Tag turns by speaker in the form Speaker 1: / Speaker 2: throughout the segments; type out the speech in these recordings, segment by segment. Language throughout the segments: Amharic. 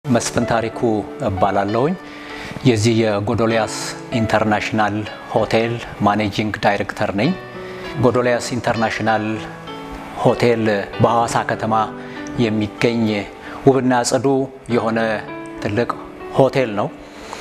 Speaker 1: መስፍን ታሪኩ እባላለሁኝ። የዚህ የጎዶልያስ ኢንተርናሽናል ሆቴል ማኔጂንግ ዳይሬክተር ነኝ። ጎዶልያስ ኢንተርናሽናል ሆቴል በሐዋሳ ከተማ የሚገኝ ውብና ጽዱ የሆነ ትልቅ ሆቴል ነው።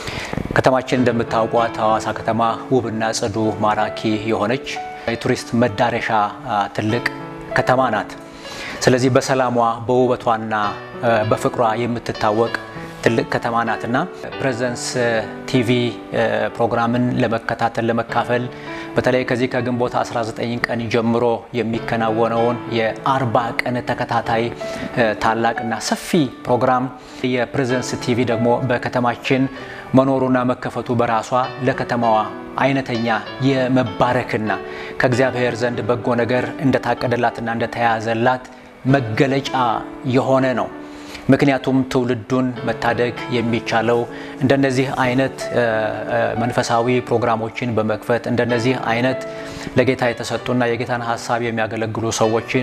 Speaker 1: ከተማችን እንደምታውቋት ሐዋሳ ከተማ ውብና ጽዱ ማራኪ የሆነች የቱሪስት መዳረሻ ትልቅ ከተማ ናት። ስለዚህ በሰላሟ በውበቷና በፍቅሯ የምትታወቅ ትልቅ ከተማ ናትና ፕሬዘንስ ቲቪ ፕሮግራምን ለመከታተል ለመካፈል በተለይ ከዚህ ከግንቦት 19 ቀን ጀምሮ የሚከናወነውን የአርባ ቀን ተከታታይ ታላቅና ሰፊ ፕሮግራም የፕሬዘንስ ቲቪ ደግሞ በከተማችን መኖሩና መከፈቱ በራሷ ለከተማዋ አይነተኛ የመባረክና ከእግዚአብሔር ዘንድ በጎ ነገር እንደታቀደላትና እንደተያዘላት መገለጫ የሆነ ነው። ምክንያቱም ትውልዱን መታደግ የሚቻለው እንደነዚህ አይነት መንፈሳዊ ፕሮግራሞችን በመክፈት እንደነዚህ አይነት ለጌታ የተሰጡና የጌታን ሀሳብ የሚያገለግሉ ሰዎችን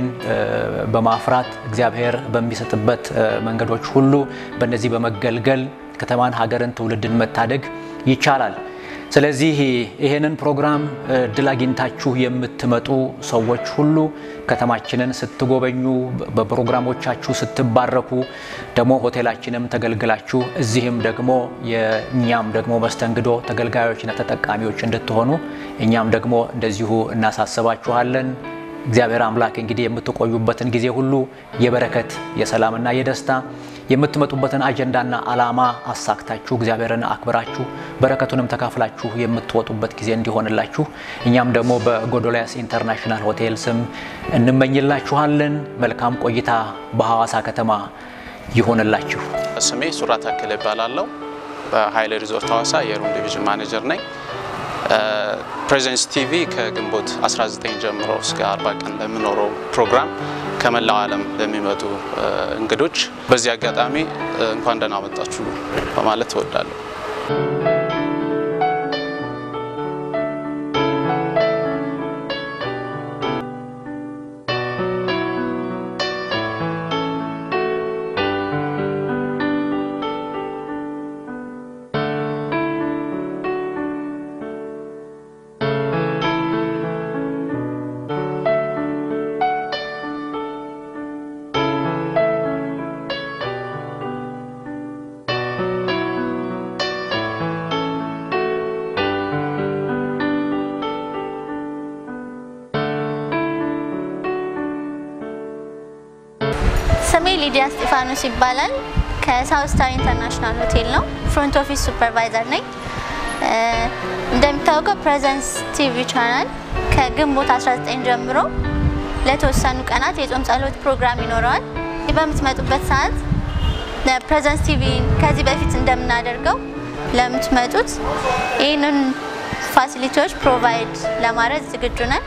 Speaker 1: በማፍራት እግዚአብሔር በሚሰጥበት መንገዶች ሁሉ በእነዚህ በመገልገል ከተማን፣ ሀገርን፣ ትውልድን መታደግ ይቻላል። ስለዚህ ይሄንን ፕሮግራም እድል አግኝታችሁ የምትመጡ ሰዎች ሁሉ ከተማችንን ስትጎበኙ በፕሮግራሞቻችሁ ስትባረኩ ደግሞ ሆቴላችንም ተገልግላችሁ እዚህም ደግሞ የእኛም ደግሞ መስተንግዶ ተገልጋዮችና ተጠቃሚዎች እንድትሆኑ እኛም ደግሞ እንደዚሁ እናሳስባችኋለን። እግዚአብሔር አምላክ እንግዲህ የምትቆዩበትን ጊዜ ሁሉ የበረከት የሰላምና የደስታ የምትመጡበትን አጀንዳና ዓላማ አሳክታችሁ እግዚአብሔርን አክብራችሁ በረከቱንም ተካፍላችሁ የምትወጡበት ጊዜ እንዲሆንላችሁ እኛም ደግሞ በጎዶልያስ ኢንተርናሽናል ሆቴል ስም እንመኝላችኋለን። መልካም ቆይታ በሐዋሳ ከተማ ይሆንላችሁ።
Speaker 2: ስሜ ሱራ ታከለ ይባላለሁ። በሀይሌ ሪዞርት ሐዋሳ የሩም ዲቪዥን ማኔጀር ነኝ። ፕሬዘንስ ቲቪ ከግንቦት 19 ጀምሮ እስከ 40 ቀን ለሚኖረው ፕሮግራም ከመላው ዓለም ለሚመጡ እንግዶች በዚህ አጋጣሚ እንኳን ደህና መጣችሁ በማለት እወዳለሁ።
Speaker 3: ስሜ ሊዲያ እስጢፋኖስ ይባላል። ከሳውት ስታር ኢንተርናሽናል ሆቴል ነው። ፍሮንት ኦፊስ ሱፐርቫይዘር ነኝ። እንደሚታወቀው ፕሬዘንስ ቲቪ ቻናል ከግንቦት 19 ጀምሮ ለተወሰኑ ቀናት የጾም ጸሎት ፕሮግራም ይኖረዋል። በምትመጡበት ሰዓት ፕሬዘንስ ቲቪ ከዚህ በፊት እንደምናደርገው ለምትመጡት ይህንን ፋሲሊቲዎች ፕሮቫይድ ለማድረግ ዝግጁ ነን።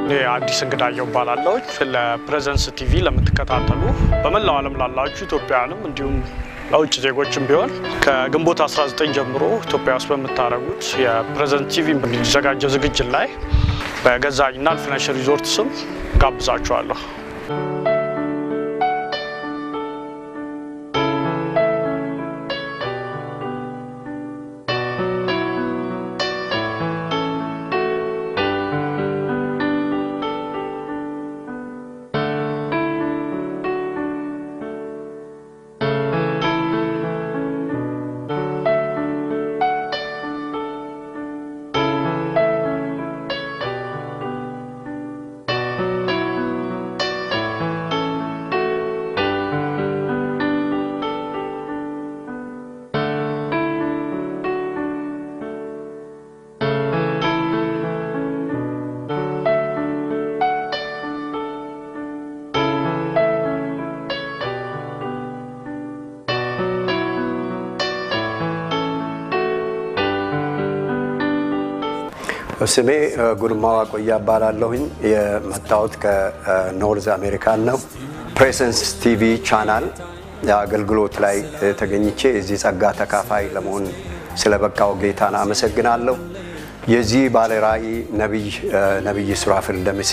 Speaker 4: እኔ አዲስ እንግዳየው እባላለሁ። ለፕሬዘንስ ቲቪ ለምትከታተሉ በመላው ዓለም ላላችሁ ኢትዮጵያውያንም እንዲሁም ለውጭ ዜጎችም ቢሆን ከግንቦት 19 ጀምሮ ኢትዮጵያ ውስጥ በምታደርጉት የፕሬዘንስ ቲቪ በሚዘጋጀው ዝግጅት ላይ በገዛኝና አልፍነሽ ሪዞርት ስም ጋብዛችኋለሁ።
Speaker 5: ስሜ ጉርማ ዋቆያ እባላለሁኝ። የመጣሁት ከኖርዝ አሜሪካን ነው። ፕሬሰንስ ቲቪ ቻናል አገልግሎት ላይ ተገኝቼ የዚህ ጸጋ ተካፋይ ለመሆን ስለበቃው ጌታን አመሰግናለሁ። የዚህ ባለ ራእይ ነቢይ ሱራፌል ደምሴ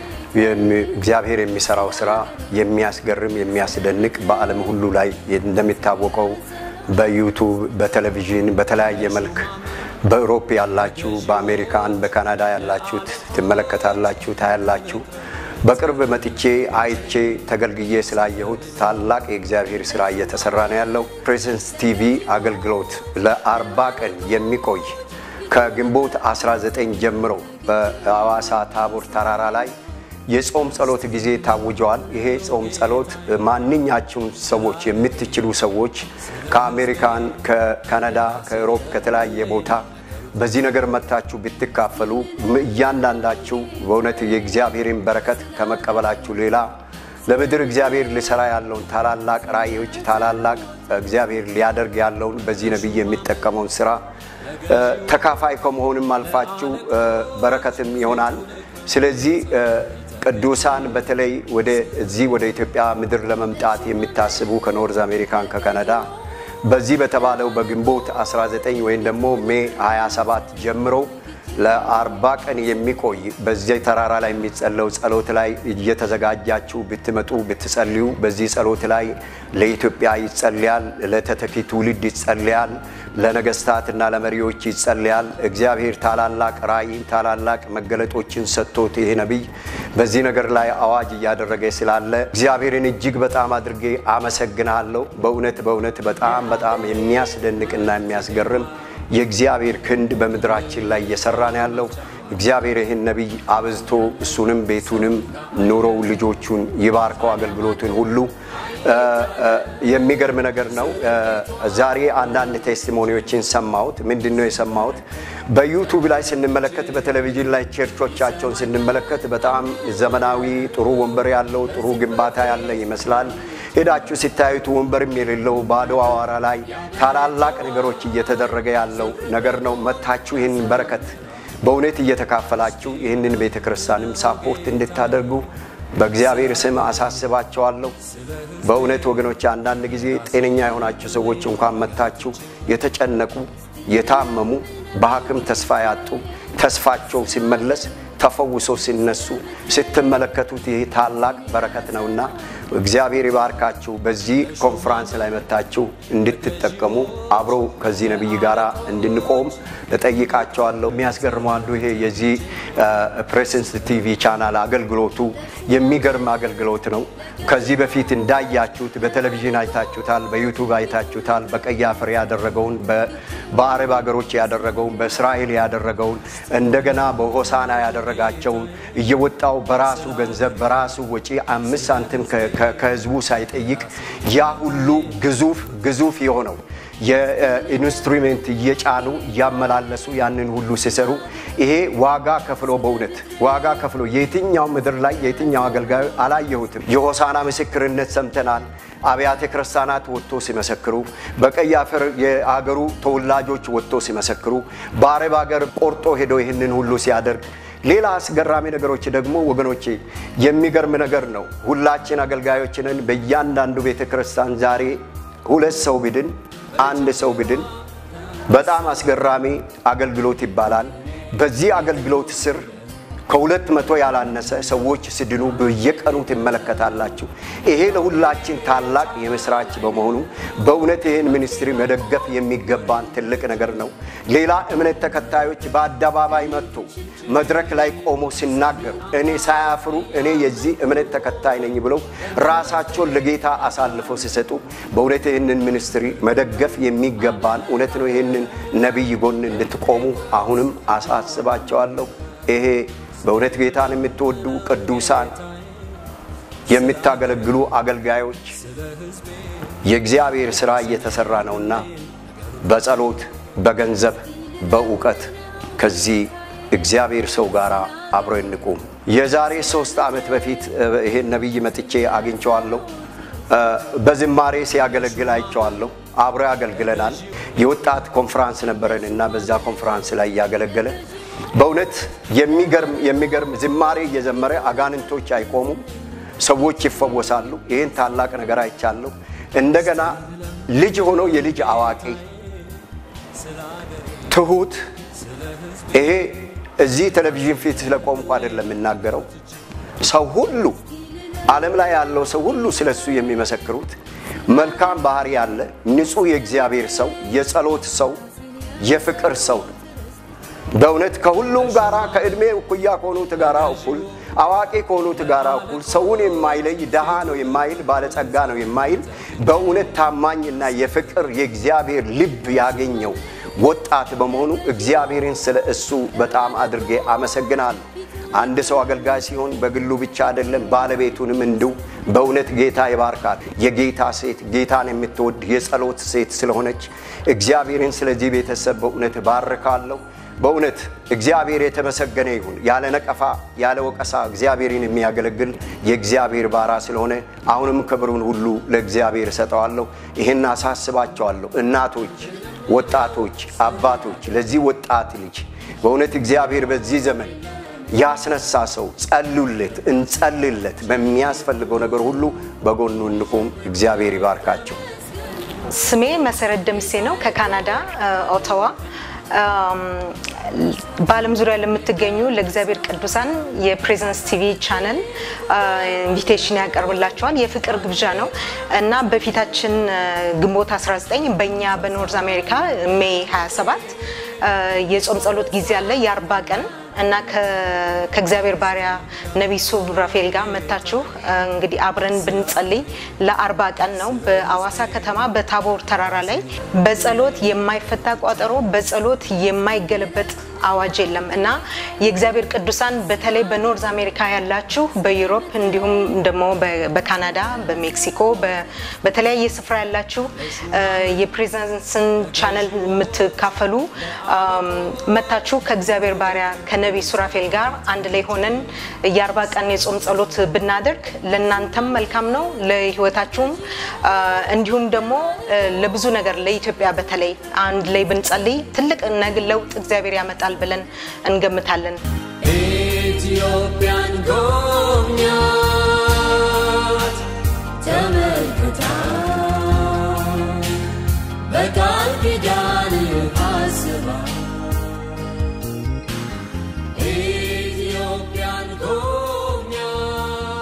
Speaker 5: እግዚአብሔር የሚሰራው ስራ የሚያስገርም የሚያስደንቅ በዓለም ሁሉ ላይ እንደሚታወቀው በዩቱብ በቴሌቪዥን በተለያየ መልክ በአውሮፕ ያላችሁ በአሜሪካን በካናዳ ያላችሁት ትመለከታላችሁ፣ ታያላችሁ። በቅርብ መጥቼ አይቼ ተገልግዬ ስላየሁት ታላቅ የእግዚአብሔር ስራ እየተሰራ ነው ያለው። ፕሬዘንስ ቲቪ አገልግሎት ለአርባ ቀን የሚቆይ ከግንቦት 19 ጀምሮ በሐዋሳ ታቦር ተራራ ላይ የጾም ጸሎት ጊዜ ታውጀዋል። ይሄ ጾም ጸሎት ማንኛችሁም ሰዎች የምትችሉ ሰዎች ከአሜሪካን፣ ከካናዳ፣ ከአውሮፕ ከተለያየ ቦታ በዚህ ነገር መጥታችሁ ብትካፈሉ እያንዳንዳችሁ በእውነት የእግዚአብሔርን በረከት ከመቀበላችሁ ሌላ ለምድር እግዚአብሔር ሊሰራ ያለውን ታላላቅ ራእዮች ታላላቅ እግዚአብሔር ሊያደርግ ያለውን በዚህ ነቢይ የሚጠቀመውን ስራ ተካፋይ ከመሆንም አልፋችሁ በረከትም ይሆናል። ስለዚህ ቅዱሳን በተለይ ወደዚህ ወደ ኢትዮጵያ ምድር ለመምጣት የሚታስቡ ከኖርዝ አሜሪካን ከካናዳ በዚህ በተባለው በግንቦት 19 ወይም ደግሞ ሜ 27 ጀምሮ ለአርባ ቀን የሚቆይ በዚህ ተራራ ላይ የሚጸለው ጸሎት ላይ እየተዘጋጃችሁ ብትመጡ ብትጸልዩ፣ በዚህ ጸሎት ላይ ለኢትዮጵያ ይጸልያል፣ ለተተኪ ትውልድ ይጸልያል፣ ለነገስታትና ለመሪዎች ይጸልያል። እግዚአብሔር ታላላቅ ራእይ ታላላቅ መገለጦችን ሰጥቶት ይሄ ነቢይ በዚህ ነገር ላይ አዋጅ እያደረገ ስላለ እግዚአብሔርን እጅግ በጣም አድርጌ አመሰግናለሁ። በእውነት በእውነት በጣም በጣም የሚያስደንቅና የሚያስገርም የእግዚአብሔር ክንድ በምድራችን ላይ እየሰራ ነው ያለው። እግዚአብሔር ይህን ነቢይ አብዝቶ እሱንም ቤቱንም ኑሮው ልጆቹን ይባርከው አገልግሎትን ሁሉ የሚገርም ነገር ነው። ዛሬ አንዳንድ ቴስቲሞኒዎችን ሰማሁት። ምንድን ነው የሰማሁት? በዩቱብ ላይ ስንመለከት፣ በቴሌቪዥን ላይ ቸርቾቻቸውን ስንመለከት በጣም ዘመናዊ ጥሩ ወንበር ያለው ጥሩ ግንባታ ያለ ይመስላል። ሄዳችሁ ሲታዩት ወንበርም የሌለው ባዶ አዋራ ላይ ታላላቅ ነገሮች እየተደረገ ያለው ነገር ነው። መታችሁ ይህንን በረከት በእውነት እየተካፈላችሁ ይህንን ቤተ ክርስቲያንም ሳፖርት እንድታደርጉ በእግዚአብሔር ስም አሳስባቸዋለሁ። በእውነት ወገኖች፣ አንዳንድ ጊዜ ጤነኛ የሆናችሁ ሰዎች እንኳን መታችሁ የተጨነቁ የታመሙ በሐኪም ተስፋ ያጡ ተስፋቸው ሲመለስ ተፈውሰው ሲነሱ ስትመለከቱት ይህ ታላቅ በረከት ነውና እግዚአብሔር ይባርካችሁ። በዚህ ኮንፍራንስ ላይ መታችሁ እንድትጠቀሙ አብሮ ከዚህ ነቢይ ጋር እንድንቆም እጠይቃቸዋለሁ። የሚያስገርመው አንዱ ይሄ የዚህ ፕሬሰንስ ቲቪ ቻናል አገልግሎቱ የሚገርም አገልግሎት ነው። ከዚህ በፊት እንዳያችሁት በቴሌቪዥን አይታችሁታል፣ በዩቱብ አይታችሁታል። በቀይ አፈር ያደረገውን፣ በአረብ ሀገሮች ያደረገውን፣ በእስራኤል ያደረገውን እንደገና በሆሳና ያደረጋቸውን እየወጣው በራሱ ገንዘብ በራሱ ወጪ አምስት ሳንቲም ከህዝቡ ሳይጠይቅ ያ ሁሉ ግዙፍ ግዙፍ የሆነው የኢንስትሩሜንት እየጫኑ እያመላለሱ ያንን ሁሉ ሲሰሩ ይሄ ዋጋ ከፍሎ በእውነት ዋጋ ከፍሎ የትኛው ምድር ላይ የትኛው አገልጋዩ አላየሁትም። የሆሳና ምስክርነት ሰምተናል። አብያተ ክርስቲያናት ወጥቶ ሲመሰክሩ፣ በቀይ አፈር የአገሩ ተወላጆች ወጥቶ ሲመሰክሩ፣ በአረብ ሀገር ቆርጦ ሄዶ ይህንን ሁሉ ሲያደርግ ሌላ አስገራሚ ነገሮች ደግሞ ወገኖቼ የሚገርም ነገር ነው። ሁላችን አገልጋዮችንን በእያንዳንዱ ቤተ ክርስቲያን ዛሬ ሁለት ሰው ብድን አንድ ሰው ብድን በጣም አስገራሚ አገልግሎት ይባላል። በዚህ አገልግሎት ስር ከሁለት መቶ ያላነሰ ሰዎች ሲድኑ በየቀኑ ትመለከታላችሁ። ይሄ ለሁላችን ታላቅ የምስራች በመሆኑ በእውነት ይህን ሚኒስትሪ መደገፍ የሚገባን ትልቅ ነገር ነው። ሌላ እምነት ተከታዮች በአደባባይ መጥቶ መድረክ ላይ ቆሞ ሲናገሩ እኔ ሳያፍሩ እኔ የዚህ እምነት ተከታይ ነኝ ብለው ራሳቸውን ለጌታ አሳልፈው ሲሰጡ በእውነት ይህንን ሚኒስትሪ መደገፍ የሚገባን እውነት ነው። ይህንን ነቢይ ጎን እንድትቆሙ አሁንም አሳስባቸዋለሁ። ይሄ በእውነት ጌታን የምትወዱ ቅዱሳን የምታገለግሉ አገልጋዮች የእግዚአብሔር ሥራ እየተሠራ ነውና በጸሎት በገንዘብ በእውቀት ከዚህ እግዚአብሔር ሰው ጋር አብሮ እንቁም። የዛሬ ሶስት ዓመት በፊት ይሄን ነቢይ መጥቼ አግኝቸዋለሁ። በዝማሬ ሲያገለግል አይቸዋለሁ። አብሮ ያገልግለናል። የወጣት ኮንፈራንስ ነበረን እና በዛ ኮንፈራንስ ላይ እያገለገለ በእውነት የሚገርም የሚገርም ዝማሬ እየዘመረ አጋንንቶች አይቆሙም፣ ሰዎች ይፈወሳሉ። ይህን ታላቅ ነገር አይቻለሁ። እንደገና ልጅ ሆኖ የልጅ አዋቂ ትሁት። ይሄ እዚህ ቴሌቪዥን ፊት ስለቆምኩ አይደለም የምናገረው። ሰው ሁሉ ዓለም ላይ ያለው ሰው ሁሉ ስለሱ የሚመሰክሩት መልካም ባህሪ ያለ ንጹሕ የእግዚአብሔር ሰው፣ የጸሎት ሰው፣ የፍቅር ሰው ነው። በእውነት ከሁሉም ጋራ ከዕድሜ እኩያ ከሆኑት ጋራ እኩል አዋቂ ከሆኑት ጋራ እኩል ሰውን የማይለይ ድሃ ነው የማይል ባለጸጋ ነው የማይል በእውነት ታማኝና የፍቅር የእግዚአብሔር ልብ ያገኘው ወጣት በመሆኑ እግዚአብሔርን ስለ እሱ በጣም አድርጌ አመሰግናለሁ። አንድ ሰው አገልጋይ ሲሆን በግሉ ብቻ አይደለም፣ ባለቤቱንም እንዲሁ በእውነት ጌታ ይባርካል። የጌታ ሴት ጌታን የምትወድ የጸሎት ሴት ስለሆነች እግዚአብሔርን ስለዚህ ቤተሰብ በእውነት ባርካለሁ። በእውነት እግዚአብሔር የተመሰገነ ይሁን። ያለ ነቀፋ ያለ ወቀሳ እግዚአብሔርን የሚያገለግል የእግዚአብሔር ባራ ስለሆነ አሁንም ክብሩን ሁሉ ለእግዚአብሔር እሰጠዋለሁ። ይህን አሳስባቸዋለሁ። እናቶች፣ ወጣቶች፣ አባቶች ለዚህ ወጣት ልጅ በእውነት እግዚአብሔር በዚህ ዘመን ያስነሳ ሰው ጸሉለት፣ እንጸልለት። በሚያስፈልገው ነገር ሁሉ በጎኑ እንቁም። እግዚአብሔር ይባርካቸው።
Speaker 6: ስሜ መሰረት ደምሴ ነው ከካናዳ ኦታዋ። በዓለም ዙሪያ ለምትገኙ ለእግዚአብሔር ቅዱሳን የፕሬዘንስ ቲቪ ቻነል ኢንቪቴሽን ያቀርብላቸዋል። የፍቅር ግብዣ ነው እና በፊታችን ግንቦት 19 በእኛ በኖርዝ አሜሪካ ሜይ 27 የጾም ጸሎት ጊዜ አለ የአርባ ቀን እና ከእግዚአብሔር ባሪያ ነቢይ ሱራፌል ጋር መታችሁ እንግዲህ አብረን ብንጸልይ ለአርባ ቀን ነው። በአዋሳ ከተማ በታቦር ተራራ ላይ በጸሎት የማይፈታ ቋጠሮ፣ በጸሎት የማይገለበጥ አዋጅ የለም እና የእግዚአብሔር ቅዱሳን በተለይ በኖርዝ አሜሪካ ያላችሁ በዩሮፕ እንዲሁም ደግሞ በካናዳ፣ በሜክሲኮ በተለያየ ስፍራ ያላችሁ የፕሬዘንስን ቻነል የምትካፈሉ መታችሁ ከእግዚአብሔር ባሪያ ከነቢይ ሱራፌል ጋር አንድ ላይ ሆነን የአርባ ቀን የጾም ጸሎት ብናደርግ ለእናንተም መልካም ነው፣ ለህይወታችሁም እንዲሁም ደግሞ ለብዙ ነገር ለኢትዮጵያ በተለይ አንድ ላይ ብንጸልይ ትልቅ ለውጥ እግዚአብሔር ያመጣል ብለን እንገምታለን።
Speaker 7: ኢትዮጵያን ጎብኛት ተመልክታ በቃል ኪዳን አስባ ኢትዮጵያን ጎብኛት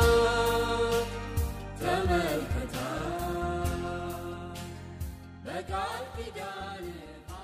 Speaker 7: ተመልክታ በቃል ኪዳን